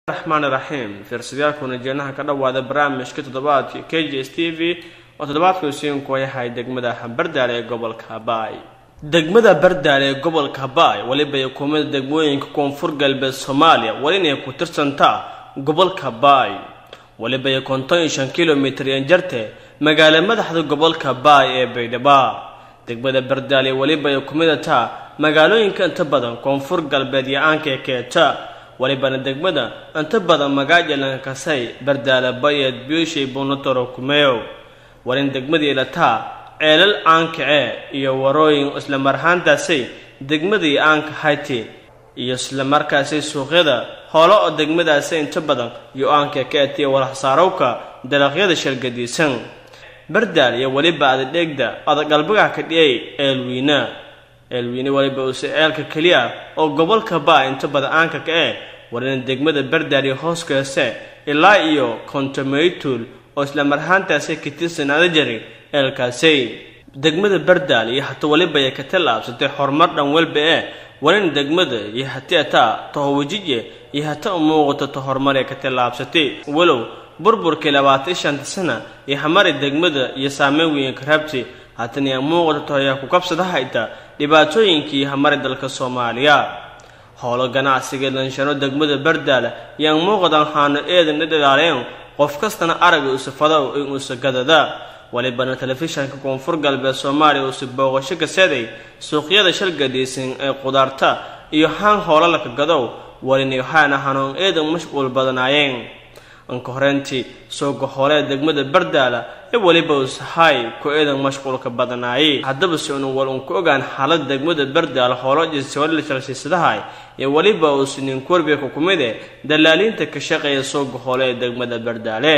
raxmaan raxiim fiirsadayaakuna jeenaha ka dhowaada barnaamijka toddobaadka k j s t v oo toddobaadka usiinku yahay degmada bardaale ee gobolka habaay degmada bardaale ee gobolka habaay weliba ay kumida degmooyinka koonfur galbeed soomaaliya welina ku tirsantaa gobolka habaay weliba ay konton iyo shan kilomitir yan jarte magaala madaxda gobolka habaay ee baydhaba degmada bardaale weliba ay kumida taa magaalooyinka inta badan koonfur galbeed iyo aanka ee keeta walibana degmada inta badan magaajalan kasay bardaala bayeed biishay bunatoro kumeew walin degmadii lataa ceelal aankacee iyo warooyin islamarhaantaasay degmadii aanka hayti iyo islamarkaasay suuqyada hoolo oo degmadaasi inta badan iyo aanka ka etiya walaxsaarowka dalaqyada shalgadiisan bardaal iyo weliba adadheegda adagalbagaha ka dhiyay eelwiina eelwiine waliba uuse ceelka keliya oo gobolka baa inta badan aanka ka eh warina degmada bardaal iyo hooskaase ilaa iyo kontomeytul oo islamarhaantaasi ka tirsanaada jari eelkaasi degmada bardaal iyo hata waliba ay ka tallaabsatay horumar dhan walba ee walina degmada iyo hati ataa tohowajije iyo hata u muuqato ta horumar ee ka tallaabsatay walow burburkii labaatan shanta sana iyo hamari degmada iyo saameyn weyn ka rabti haatan yaa muuqata tohayaa ku kabsada hayta dhibaatooyinkii hamari dalka soomaaliya howlo ganacsiga lanshano degmada bardaala yaan muuqadan haano eedan dhadhalaaleen qof kastana araga usafadow in uusa gadada walibana telefishanka koonfur galbeed soomaaliya uusa booqasho kaseday suuqyada shalgadhiisan ee qudaarta iyo haan hoolalaka gadow walina waxaana hanoon eedan mashquul badanaayeen anka horeyntii sooga hoolee degmada bardaala ee weliba usahay ku eedan mashquulka badanaayey haddaba si unu wal unku ogaan xaalada degmada bardaala hoolo jisawalila shalsiisadahay ee weliba uusa ninkorbeeka ku mid eh dallaaliinta ka shaqeeya sooga hoole ee degmada bardaale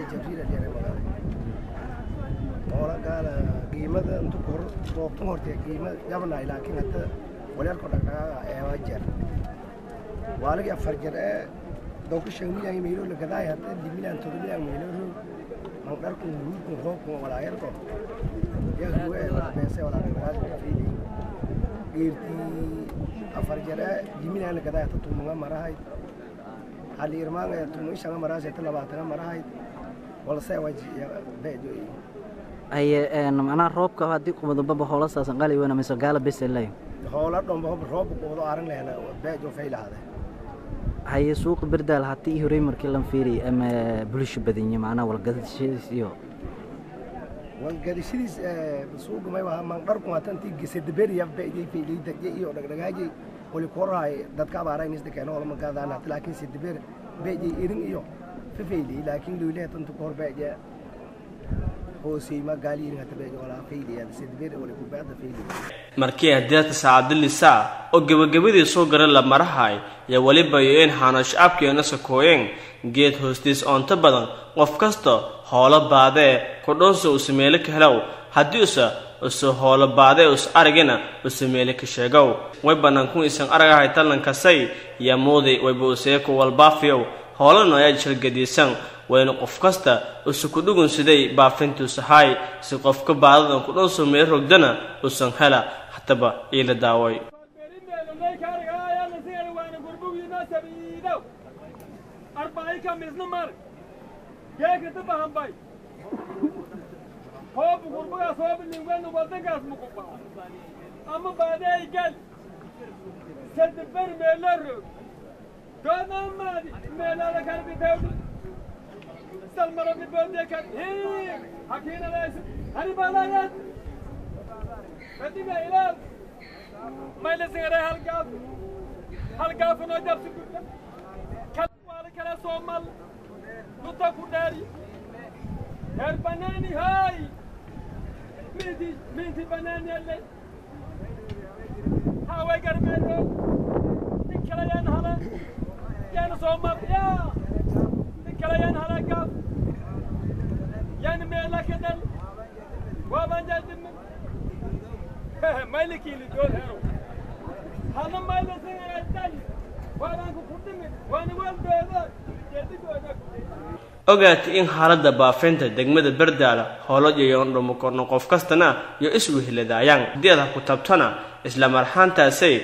qiimada intu kor goobtan horte qiima jabnaay laakiin hadda walaalko dhaqdhaqaaqa eeba jeer waaligi afar jeer ee dowka shan milyan meelo la gadaay hadda li milyan todo milyan meelo man dharku ruudku roobku walaayarko yaa huwe beese walaa fiili geertii afar jeer ee li milyan la gadaay hadda tumunga marahay hali irmaanga tumunga shanga marahay hadda labaatana marahay walse waji beedo haye macnaha roobka haddii kumadubaba hoola saasan qali weyna mise gaala bes lay hoola dhomba roobka kuwado aran lehna beejo faylahaade haye suuqa berdaal haddii horey markii lan fiiriy ama bulsho badanya macnaha walgadashadiis iyo walgadashadiis suuqa may waha man dharku hatantii gesedaberiya beejay faylay dagye iyo dhagdhagaajay wali korahay dadka abaaraynis dakeeno wala magaadaan hata laakiin sedaber beejay irin iyo fafaylay laakiin loyle hatantu kohor beeje markii hadeerta saacadilisaa oo gebagabadii soo gara la marahay yaa weliba iyo in haano shacabkeena sakooyeen geed hoostiis oonto badan qof kasta hoolo baadee kudhoosa usa meelo ka helow haddii usa usa hoolo baadee us aragina usa meelo ka sheegow way bannaankun isan aragahay tallankasay yaa muuday wayba useeku walbaafiyow hoolana ayaa shalgadiisan wayna qof kasta usa ku dhugun siday baafintuusahay si qofka baadadan ku dhoonsoo meel rogdana usan hela hataba iila daaway ama baadey gal sadbar meelo rog doonamaadi meelada kalbitawdi salmara bibodekan hakiinadays haribalayad kadima ilaal maylasingare halgaaf halgaafunoo jabsi gudda kalwaali kala soomal luta ku dhaari heer banaani hay minti minti banaani alle haway garmeero ninkala yaan hala yaan soomal yaa ninkala yaan hala gaaf yani meela kadal waaban jaadimin maylikili dool hero hana maylasingadan waabanku kudhimin waani weldooda jeedigooda ogaatay in xaaladda baafinta degmada bardaala hoolo yayoon dhumo korno qof kastana iyo iswehladaayaan haddii aad ha ku tabtana isla marxaantaasay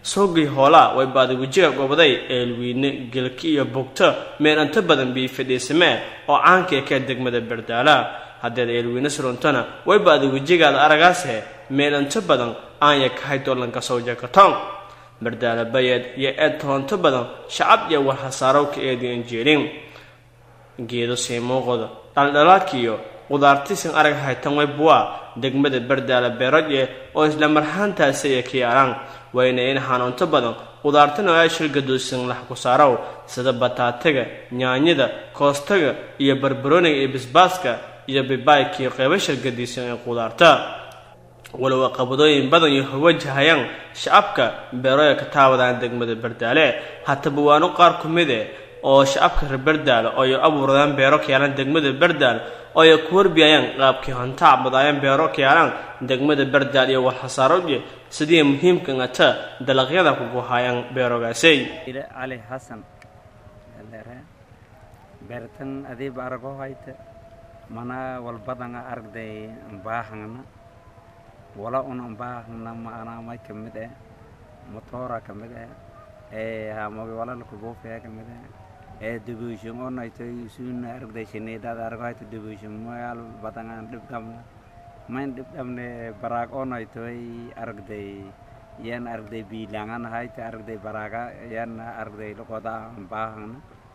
soogii hoolaa way baadagujiga gobaday eelwiine gelki iyo bugto meel inta badan bii fadhiisamee oo caankii ka degmada bardaala haddeed eelwiine suruntona way baadagujigaada aragaashe meel inta badan aanya kahay dollanka sawjakatong bardaala bayeed iyo eed toonto badan shacab iyo warhasaaro ka eedian jeelin geedo siimuuqoda dhaldhalaadkiiyo qudaartiisan arag haytan way buwaa degmada bardaala beerodye oo isla marhaantaasaya ka yaalaan wayna in xanuunto badan qudaartana ay shilgaduusan lax ku saarow sida bataataga nyaanyada koostaga iyo barbarooniga iyo bisbaaska iyo bibaaykiiyo qeybo shilgadiisan ee qudaarta walow qabadooyin badan iyo hawajahayaan shacabka beeroya ka taawadaan degmada bardaale hataba waanu qaar ku mid eh oo shacabka reer bardaal ooy abuuradaan beero ka yaalaan degmada bardaal ooy ku warbiyayaan qaabkii hontac badaayaan beero ka yaalaan degmada bardaal iyo walxasaarooje sidii muhiimka ngata dalaqyada kuguhaayaan beerogaasay ile cali xasan dheere beertan adiiba arago hayta mana walbadanga aragday baahangna wala una baahangna maana may kamid eh motora kamid eh ee hamogi wala lakubuufaya kamid eh ee debushon onaytoy suuna aragday shineedada arago hayta debushon moyal badangan dhibgamna mayn dhibdhamne baraag onaytoy aragday yan aragday biilangan hayta aragday baraaga yan aragday loqoda baahangna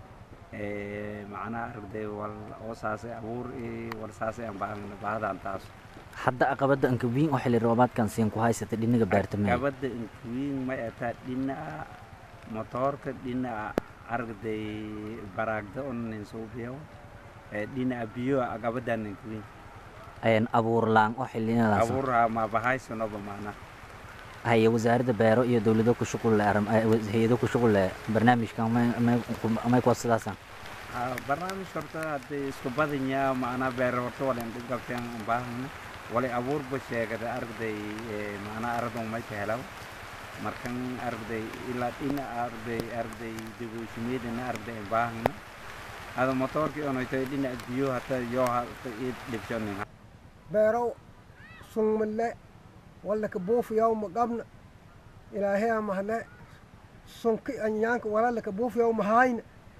ee macnaha aragday wal oo saasay abuur iyo wal saasay aan baahangna baahdan taas hadda aqabada anka wiin oo xilli roobaadkan siin ku haysata dhinaga beerta mee gabadha inkuwiin may ataa dhinaca motoorka dhinaca aragday baraagda onanin suubiyo ee dhinaca biyo gabadan inkuwiin een abuur laan oo xillinadaas abuurha ma bahaysanoba macnaha haya wasaaradda beero iyo dowlado ku shuqul leh arrim- eh, was- hay-ado ku shuqul leh barnaamijkan may may ku- may kuwa sidaasaan Ha, barnaamij horta hadday isku badanya macnaa beer horta wala in dhib qabteen baahana walay abuurba sheegada aragday ee, macnaa aradan may ka helaw markan aragday ilaa dhina aragday aragday degooshimiyadana aragday baahana hada motoorkii onaytay dhinac biyo hata yoo hata ii dhibshonin beerow sungmalle wallaka buufiyaw maqabna ilaahea mahne sunki anyaanka walalaka buufiyaw mahayna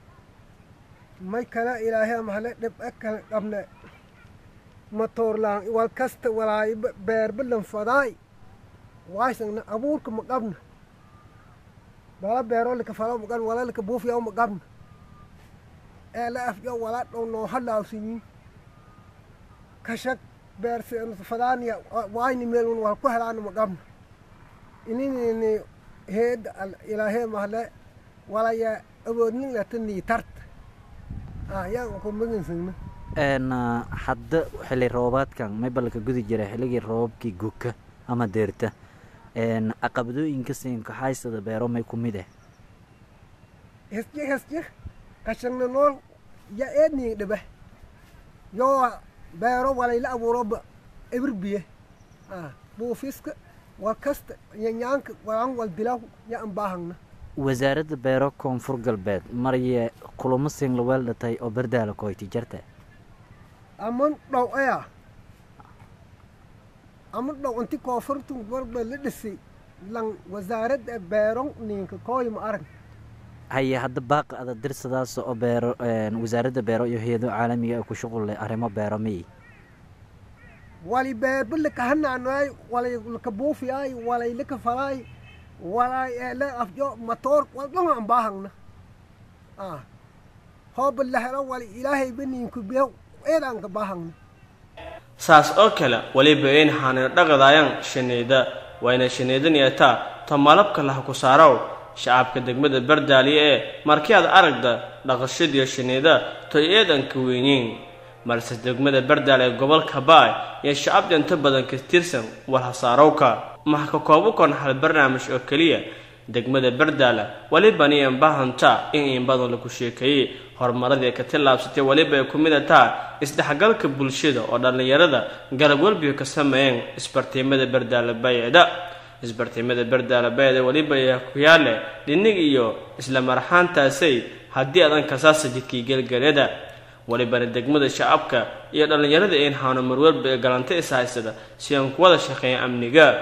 may kale ilaahea mahne dhib e kale qabne matoorlaan wal kasta walaay beerbalan fadaay waysangna abuurka maqabna bala beero laka falaw maqabna walalaka buufiyaw maqabna ee la afjo wala dhow noo halaawsiyin kashag beerse fadaaniya waayni meelun wal ku helaana maqabna ininini heeda ilaahee mahle walaya awoodnin lata niitarta ah yaa ku magansagna een ah, hadda xilli roobaadkan may balka gudi jira xilligii roobabkii guka ama deerta een aqabadooyinka siinka haysada beero may ku mid eh hesje hesje kashagna nool ya eedni dhibe yoo beero walayla abuuroba ebir biye ah buufiska wal kasta yanyaanka walan wal dilaw ya an baahangna wasaaradda beero koonfur galbeed marye kulamo siin laweel dhatay oo bardaala koyti jarta aman dhow aya aman dhow inti koonfurtun barba la dhisi lan wasaaradda beeron ninka kooyma arag haya hadda baaqa ada dirsadaas oo beero een wasaaradda beero iyo hay-ado caalamiga ah ku shuqul leh arrimo beero miyi wali beerba laka hanaanoy walay laka buufiyaay walay laka falaay walay ele afjo matoor wal dhonga an baahangna ah hooba la helo wali ilaahay baniinku biyo eedaan ka baahangna saas oo kale weliba in xaanino dhaqadaayaan shineeda wayna shineedanayataa tomalabka laha ku saarow shacabka degmada bardaaliye ee markii aad aragda dhaqashadiyo shineeda toy eedanka weyniin balse degmada bardaal ee gobolka baay iyo shacabda inta badan ka tirsan walhasaarowka maxa ka koobu kon hal barnaamij oo keliya degmada bardaala weliba niyan bahanta in in badan lagu sheekeeyey horumaradii ka tillaabsatay weliba ay ku mid ataa isdhexgalka bulshada oo dhallinyarada garab welbiga ka sameeyeen isbartiimada bardaala bayeeda isbartiimada bardaala bayeeda weliba ayaa ku yaale dhinig iyo isla marxaantaasay haddii adan kasaasa jidkii gelgaleeda welibana degmada shacabka iyo dhallinyarada in haano marwalba ee galanta is haysada si aan ku wada shaqeeya amniga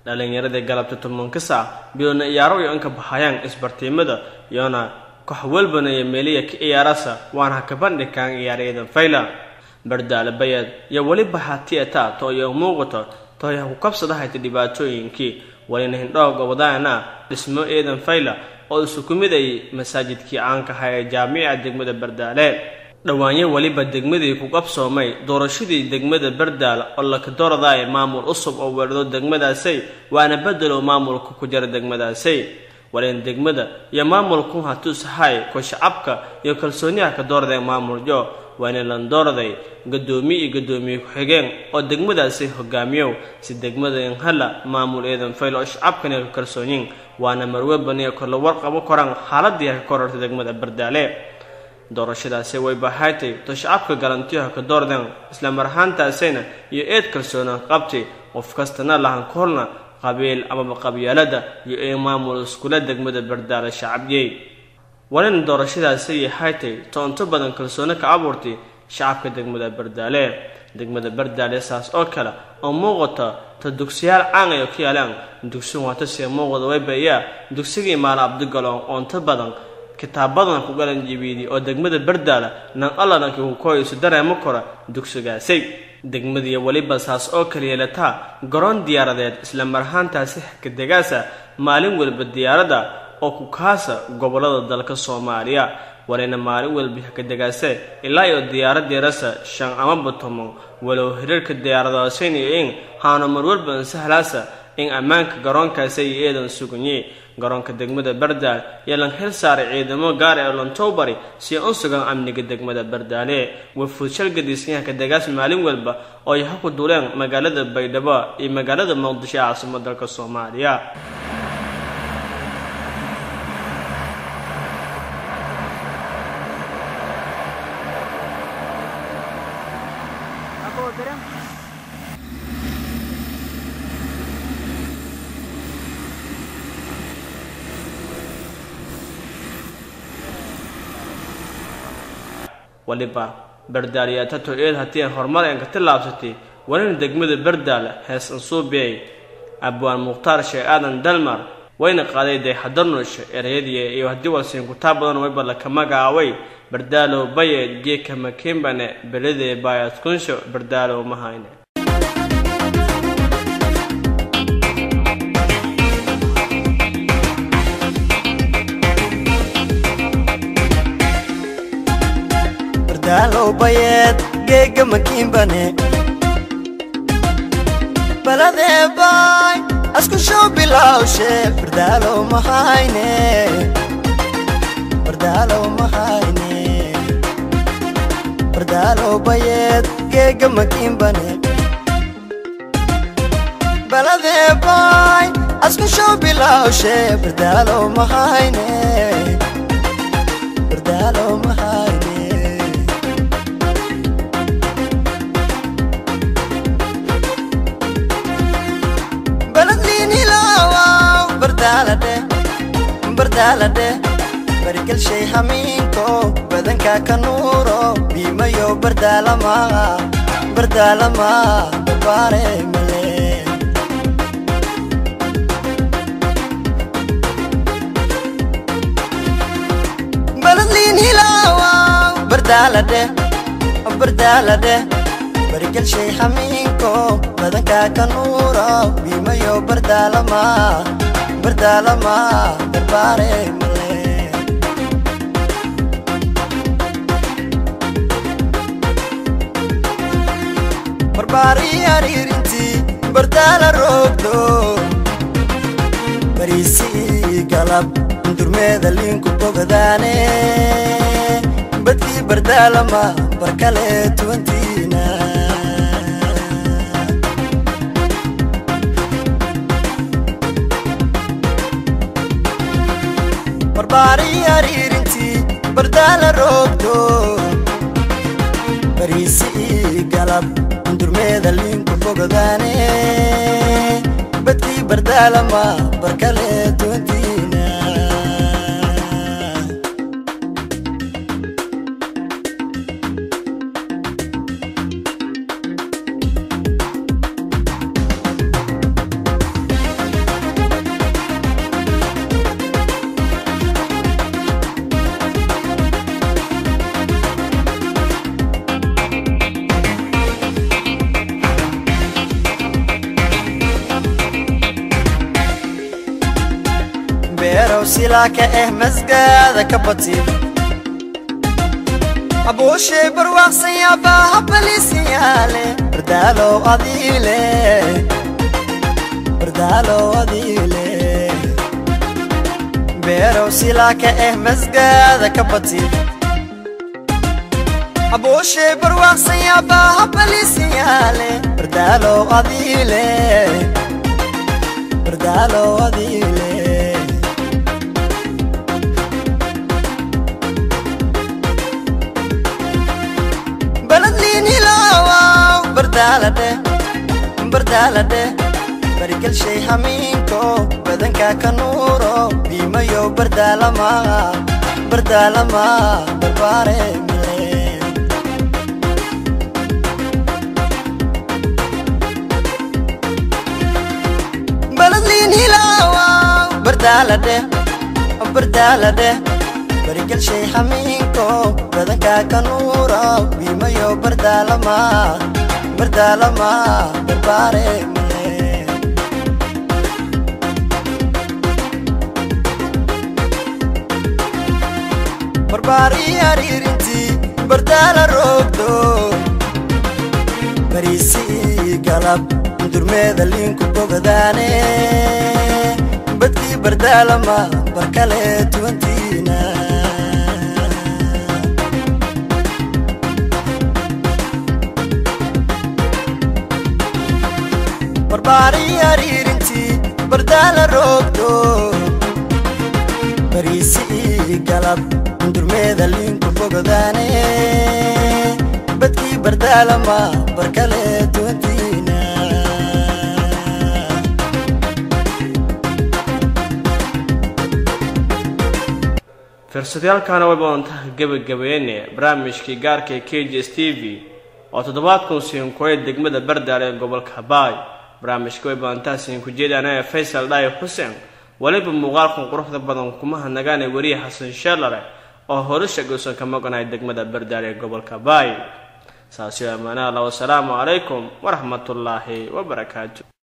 dhalinyaradii galabta tobanka saac biloona iyaaro iyo inka baxayaan isbartiimada iyona kox walbana iyo meeliya ka iyaarasa waana haka bandhigaan iyaaryadan fayla bardaale bayad iyo weliba hatieta to iyo muuqato toya ku kabsadahayta dhibaatooyinkii walina hindhooga wadaana dhismo eedan fayla oo isu ku mid ay masaajidkii caankaha ee jaamica degmada bardaale dhowaanyo weliba degmadii ku qabsoomay doorashadii degmada bardaal oo laka dooradaay maamul cusub oo weerdo degmadaasay waana bedelow maamulka ku jira degmadaasay waleen degmada iyo maamulku hatuusahay ko shacabka iyo kalsooniyaha ka dooradeen maamuljo waana lan dooraday gadoomiye iyo gadoomiye ku-xigeen oo degmadaasi hogaamiyow si degmada inhala maamul eedan fayl oo shacabkana ka kalsoonyin waana marwebaniyo korla warqabo koraan xaaladii ka korortay degmada bardaale doorashadaasi way bahaatay to shacabka galantiyaha ka doordeen isla mar ahaantaasayna iyo eed kalsoonaan qabtay qof kastana lahan ka horna qabiil amaba qabyaalada iyo ee maamul iskula degmada bardaale shacabiyey walina doorashadaasi yahaatay to inta badan kalsooni ka abuurtay shacabka degmada bardaale degmada bardaale saas oo kale oo muuqata ta dugsiyaal caan ay ku yaalaan dugsigu waata see muuqda waybayaa dugsigii maala abdigaloon oo inta badan kitaabadan ku galan jibiidi oo degmada bardaala nan allananki ku koyayso dareemo kora dugsigaasay degmadiiyo weliba saas oo kale yeelataa garoon diyaaradeed isla mar ahaantaasi xakadegaasa maalin weliba diyaaradda oo ku kaasa gobollada dalka soomaaliya walina maalin walba xakadegaase ilaa iyo diyaaradeerasa shan amaba toban walow hiriirka diyaaradaasaynayo in haano marwalba insahlaasa in ammaanka garoonkaasi ay eedan suganye garoonka degmada bardaal yaa lan hel saaray ciidamo gaar ee lontowbari si un sugan amniga degmada bardaale wafuud shalgadiisyahanka degaas maalin walba oo ay haku duleen magaalada baydhabo iyo magaalada muqdisho ee caasimad dalka soomaaliya waliba bardaaliyaatato eed haddii aan horumar een ka tillaabsatay walina degmada bardaal hees ansuubiyey abwaan mukhtaar sheekh aadan dalmar wayna qaaday dayxadanush ereyadii iyo haddii walsiin kutaa badan wayba laka magacaaway bardaalow bayeed geeka makimbane beledee baayad kunsho bardaalow mahayne bardaalow bayeed geega makiinbane baladee baay asku show bilawshe bardaalow mahayne bardaalow mahayne bardaalow bayeed geega makiinbane baladee baay asku show bilawshe bardaalow mahayne bardaalow mahayne baladliinilawaw bardaalade bardaalade barigalshay hamiinko badanka ka nuuro biimayo bardaalama bardaalama babaare male baladliinilawaw bardaalade bardaalade barigalshay hamiinko badanka ka nuuro biimayo bardaalama bardaalama darbaare male barbaari ariirintii bardaala roogdo bariisii galab durmeeda liinku bogadaane badkii bardaalama barkale tuwantiina barbaari ariirintii bardaala roogdo bariisii galab durmeeda liinku bogadaane badkii bardaalama barkale tuwantiina beerow silaa ka eh masgaada ka bati abuushay barwaaqsan yaabaa habaliisiyaale bardaalow adiile bardaalow adiile beerow silaa ka eh masgaada ka bati abuushay barwaaqsan yaabaa habaliisiyaale bardaalow adiile bardaalow adiile baladliin hilaawaw bardaaladhe bardaaladhe barigalshay hamiinko badanka ka nuuro biimayow bardaalama bardaalama barbaare male baladliin hilaawaw bardaaladhe bardaaladhe barigalshay hamiinko badanka ka nuuro biimayo bardaalama bardaalama barbaare male barbaari ariirintii bardaala roogdo bariisii galab durmeeda liinku bogadaane badkii bardaalama barkale tuwantiina barbaari ariirintii bardaala roogdo bariisii galab durmeeda liinku bogadaane badkii bardaalama barkale tuwantiina fiirsadayaalkaana way badantaha gebagabeene barnaamijkii gaarka ee k j s t v oo toddobaadkun siinkuway degmada bardaale ee gobolka habaay barnaamijka way badantaha siinku jeedaan ee faysal dhaayi xuseen weliba muuqaalkan quruxda badan kumaha nagaane weriye xasan sheelare oo horisha gowsan ka maqanahay degmada bardaale ee gobolka habaay saasi amaanaha allah wasalaamu calaykum waraxmatullaahi wabarakaatu